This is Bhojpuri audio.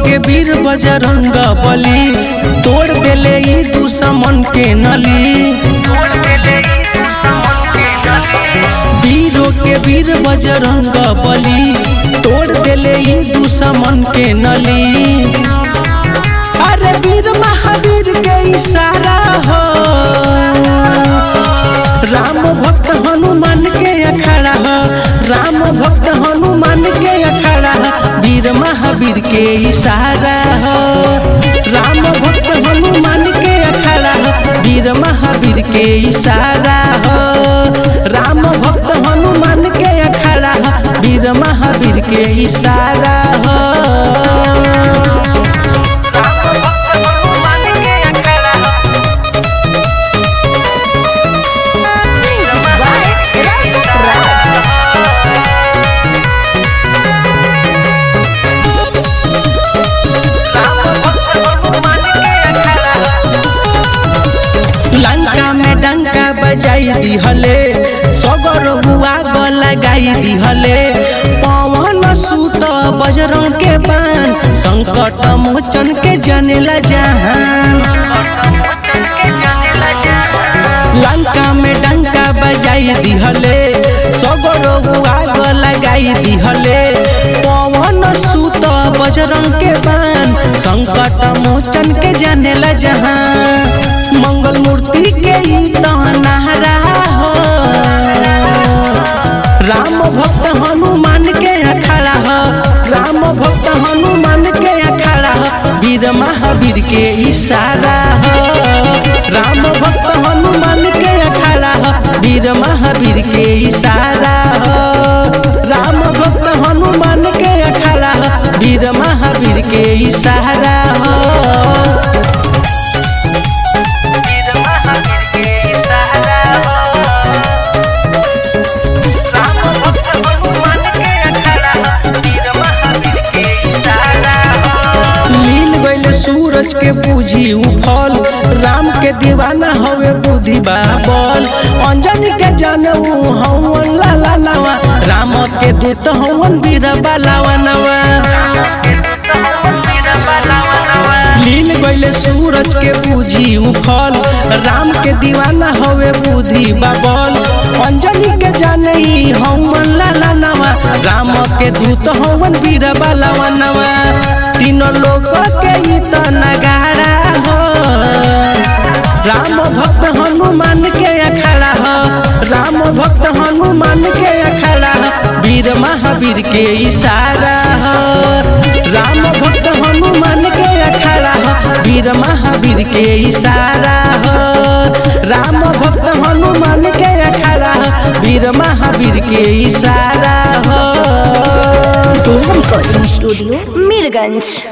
के वीर बजरंग बली तोड़ देले ई दुश्मन के नली वीरों के वीर बजरंग बली तोड़ देले ई दुश्मन के नली अरे वीर महावीर के इशारा हो राम भक्त हनुमान के अखाड़ा हो राम भक्त हनुमान के अखाड़ा हो वीर महावीर के इशारा हो राम भक्त हनुमान के अखाड़ा हो वीर महावीर के इशारा हो राम भक्त हनुमान के अखाड़ा हो वीर महावीर के इशारा हो Music by Rasa Raj. Lanka में डंका बजाई दिहले सगर बुआ ग लगाई दिहले पवन सूत बजरंग के बान संकट मोचन के जनेला जहान लंका में डंका बजाई दिहले सगर बुआ ग लगाई दिहले पवन सूत बजरंग के बान संकट मोचन के जनेला जहान मंगल मूर्ति के ई तहनारा हो राम भक्त हनुमान के अखाड़ा हो राम भक्त हनुमान के अखाड़ा हो वीर महावीर के इशारा हो राम भक्त हनुमान के अखाड़ा हो वीर महावीर के इशारा हो राम भक्त हनुमान के अखाड़ा हो वीर महावीर के इशारा हो मिल गईल सूरज के बूझी उफल राम के दीवाना हवे बुद्धि बाबल अंजनी के जानऊ हवन लाला नवा राम के दूत हवन वीर बालावा नवा मिल गईल सूरज के बूझी उफल राम के दीवाना हवे बुद्धि बाबल अंजनी के जानई हवन लाला नवा राम के दूत हवन वीर बालावा नवा तीनों लोग के ई त नगाड़ा हो राम भक्त हनुमान के अखाड़ा हो राम भक्त हनुमान के अखाड़ा हो वीर महावीर के इशारा हो राम भक्त हनुमान के अखाड़ा हो वीर महावीर के इशारा हो राम भक्त हनुमान के अखाड़ा हो वीर महावीर के इशारा हो Recording Studio, Mirganj.